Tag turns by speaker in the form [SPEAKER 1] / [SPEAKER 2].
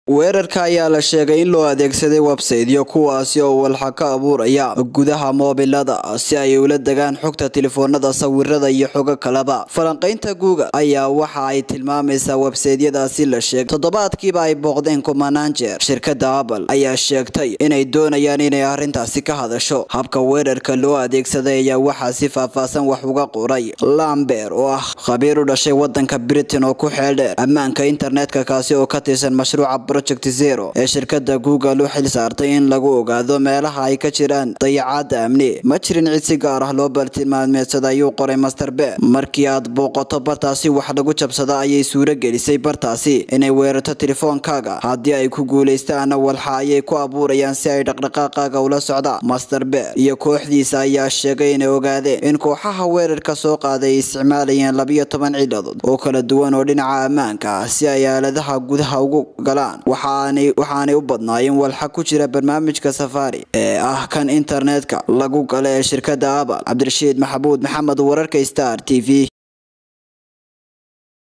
[SPEAKER 1] weerarka ayaa la sheegay in loo adeegsaday websaytyo kuwaasi oo walxa ka abuuraya gudaha moobilada si ay ula degaan xogta telefoonada sawirada iyo xogo kaleba falanqaynta google ayaa waxa ay tilmaamaysaa websaytyadaasi la sheegay toddobaadkiiba ay booqdeen kumanaan jeer shirkada apple ayaa sheegtay inay doonayaan inay arrintaasi ka hadasho habka weerarka loo adeegsaday ayaa waxaa si faahfaahsan wax uga qoray lamber oo ah khabiir u dhashay wadanka britain oo ku xeeldheer ammaanka internetka kaasi oo ka tirsan mashruuca project zero ee shirkada google u xil saartay in lagu ogaado meelaha ay ka jiraan dayacaada amni ma jirin cid si gaar ah loo bartilmaameedsada ayuu qoray master be markii aad booqato bartaasi wax lagu jabsada ayay suuro gelisay bartaasi inay weerarto telefoonkaaga haddii ay ku guuleystaana walxa ayay ku abuurayaan si ay dhaqdhaqaaqaaga ula socdaan master be iyo kooxdiisa ayaa sheegay inay ogaadeen in kooxaha weerarka soo qaaday ay isticmaalayeen labiyo toban ciladood oo kala duwan oo dhinaca ammaanka ah si ay aaladaha gudaha ugu galaan waxaanay u badnaayeen walxa ku jira barnaamijka safari ee ah kan internetka lagu gala ee shirkada apple cabdirashiid maxamuud maxamed wararka star t v